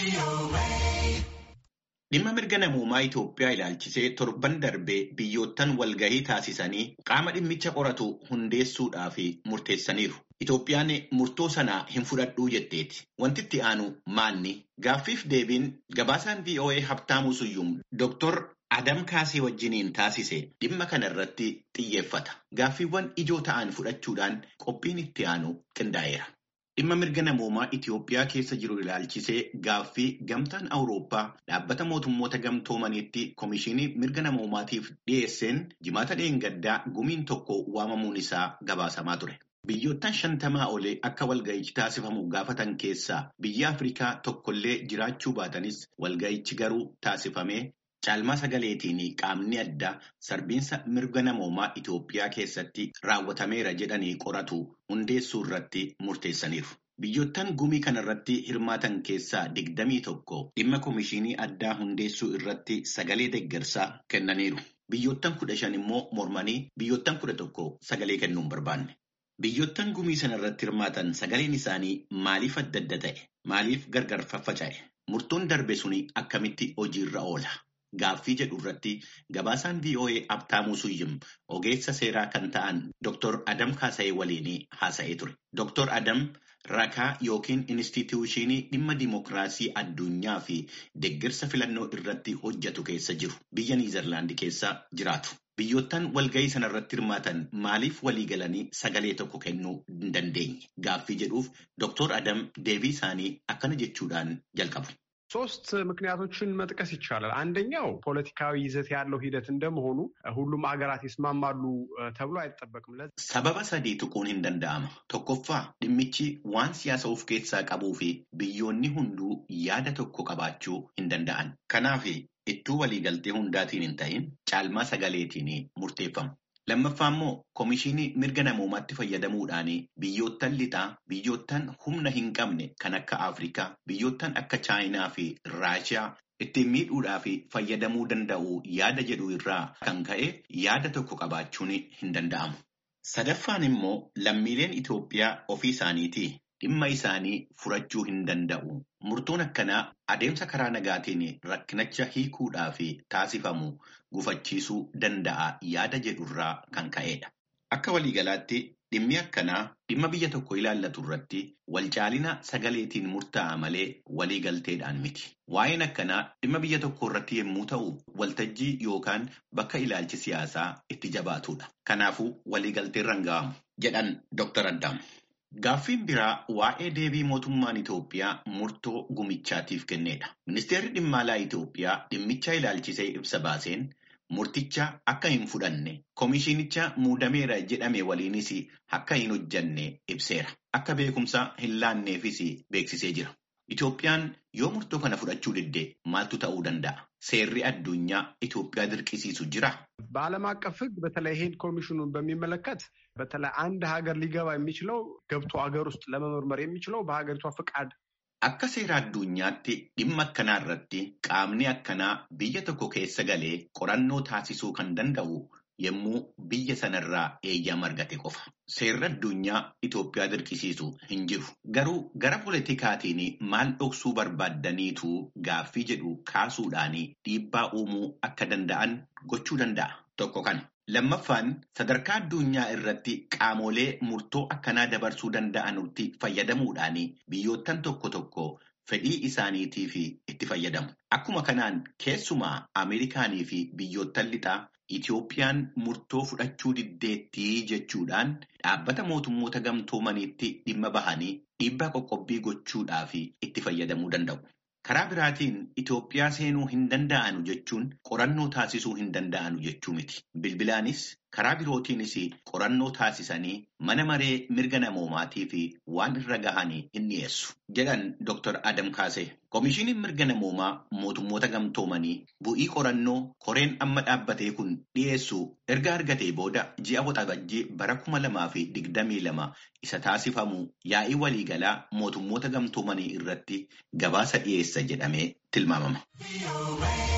Dhimma mirga namoomaa Itoophiyaa ilaalchisee torban darbee biyyoottan walgahii taasisanii qaama dhimmicha qoratu hundeessuudhaaf murteessaniiru. Itoophiyaan murtoo sana hin fudhadhuu jetteeti. Wanti itti aanu maanni? Gaaffiif deebiin gabaasaan VOA Habtaamuu Suyyum Dr. Adam Kaasee wajjiniin taasise dhimma kana irratti xiyyeeffata. Gaaffiiwwan ijoo ta'an fudhachuudhaan qophiin itti aanu qindaa'eera. Dhimma mirga namoomaa Itoophiyaa keessa jiru ilaalchisee gaaffii gamtaan Awurooppaa dhaabbata mootummoota gamtoomaniitti Komishinii mirga namoomaatiif dhiyeesseen jimaata dheengaddaa gumiin tokko waamamuun isaa gabaasamaa ture. Biyyoottan shantamaa olee akka walga'ichi taasifamu gaafatan keessaa biyya Afrikaa tokkollee jiraachuu baatanis walga'ichi garuu taasifamee caalmaa sagaleetiin qaamni addaa sarbiinsa mirga namoomaa Itoophiyaa keessatti raawwatameera jedhanii qoratu hundeessuu irratti murteessaniiru. Biyyoottan gumii kanarratti hirmaatan keessaa digdamii tokko dhimma komishinii addaa hundeessuu irratti sagalee deeggarsaa kennaniiru. Biyyoottan kudha shan immoo mormanii biyyoottan kudha tokko sagalee kennuu hin barbaanne. Biyyoottan gumii sanarratti hirmaatan sagaleen isaanii maaliif adda adda ta'e? Maaliif gargar faffaca'e? Murtoon darbe suni akkamitti hojiirra oola? Gaaffii jedhu irratti gabaasaan VOA Abtaamuu Suyyim ogeessa seeraa kan ta'an Dr. Adam Kaasayee waliin haasa'ee ture. Dr. Adam rakaa yookiin inistituushinii dhimma dimookiraasii addunyaa fi deeggarsa filannoo irratti hojjetu keessa jiru. Biyya Niizerlaandi keessa jiraatu. Biyyoottan walgahii sanarratti hirmaatan maaliif walii galanii sagalee tokko kennuu hin dandeenye? Gaaffii jedhuuf Dr. Adam deebii isaanii akkana jechuudhaan jalqabu. ሶስት ምክንያቶችን መጥቀስ ይቻላል። አንደኛው ፖለቲካዊ ይዘት ያለው ሂደት እንደመሆኑ ሁሉም ሀገራት ይስማማሉ ተብሎ አይጠበቅም። ሰበበ sadii tuquun hin danda'ama. Tokkoffaa dhimmichi waan siyaasa of keessaa qabuu fi biyyoonni hunduu yaada tokko qabaachuu hin danda'an. Kanaaf ittuu waliigaltee hundaatiin hin ta'in caalmaa sagaleetiin murteeffamu. Lammaffaa immoo komishinii mirga namoomaatti fayyadamuudhaan biyyoottan lixaa, biyyoottan humna hin qabne kan akka Afrikaa, biyyoottan akka Chaayinaa fi Raashiyaa ittiin miidhuudhaa fi fayyadamuu danda'u yaada jedhu irraa kan ka'e yaada tokko qabaachuun hin danda'amu. Sadaffaan immoo lammiileen Itoophiyaa ofii isaaniitii dhimma isaanii furachuu hin danda'u. Murtoon akkanaa adeemsa karaa nagaatiin rakkinicha hiikuudhaa fi taasifamu gufachiisuu danda'a yaada jedhurraa kan ka'edha. Akka waliigalaatti dhimmi akkanaa dhimma biyya tokko ilaallatu irratti walcaalina sagaleetiin murtaa'a malee waliigalteedhaan miti. Waa'een akkanaa dhimma biyya tokko irratti yommuu ta'u waltajjii yookaan bakka ilaalchi siyaasaa itti jabaatudha. Kanaafuu waliigaltee irra hin ga'amu jedhan Dr. Addaam. Gaaffiin biraa waa'ee deebii mootummaan Itoophiyaa murtoo gumichaatiif kennedha. Ministeerri dhimma alaa Itoophiyaa dhimmicha ilaalchisee ibsa baaseen murticha akka hin fudhanne komishinicha muudameera jedhame waliinis akka hin hojjanne ibseera. Akka beekumsa hin laanneefis beeksisee jira. Itoophiyaan yoo murtoo kana fudhachuu didde maaltu ta'uu danda'a? Seerri addunyaa Itoophiyaa dirqisiisu jira? በዓለም አቀፍ ሕግ በተለይ ይሄን ኮሚሽኑን በሚመለከት በተለይ አንድ ሀገር ሊገባ የሚችለው ገብቶ ሀገር ውስጥ ለመመርመር የሚችለው በሀገሪቷ ፍቃድ Akka seera addunyaatti dhimma akkanaa irratti qaamni akkanaa biyya tokko keessa galee qorannoo taasisuu kan danda'u yommuu biyya sanarraa eeyyama argate qofa. Seerri addunyaa Itoophiyaa dirqisiisu hin jiru. Garuu gara politikaatiin maal dhoksuu barbaaddaniitu gaaffii jedhu kaasuudhaan dhiibbaa uumuu akka danda'an gochuu danda'a. Tokko kana. Lammaffaan sadarkaa addunyaa irratti qaamolee murtoo akkanaa dabarsuu danda'anutti fayyadamuudhaan biyyoottan tokko tokko fedhii isaaniitiif itti fayyadamu. Akkuma kanaan keessumaa Ameerikaanii fi biyyoottan lixaa Itoophiyaan murtoo fudhachuu diddeettii jechuudhaan dhaabbata mootummoota gamtoomaniitti dhimma bahanii dhiibbaa qoqqobbii gochuudhaaf itti fayyadamuu danda'u. Karaa biraatiin Itoophiyaa seenuu hin danda'anu jechuun qorannoo taasisuu hin danda'anu jechuu miti. Bilbilaanis karaa birootiinis qorannoo taasisanii mana maree mirga namoomaatii fi waan irra gahanii hin dhiyeessu. Jedhan Dr. Adam Kaasee. Komishiniin mirga namoomaa mootummoota gamtoomanii bu'ii qorannoo koreen amma dhaabbatee kun dhiyeessu erga argatee booda ji'a waxabajjii bara kuma lamaa fi digdamii lama isa taasifamu yaa'ii waliigalaa mootummoota gamtoomanii irratti gabaasa dhiyeessa jedhamee tilmaamama.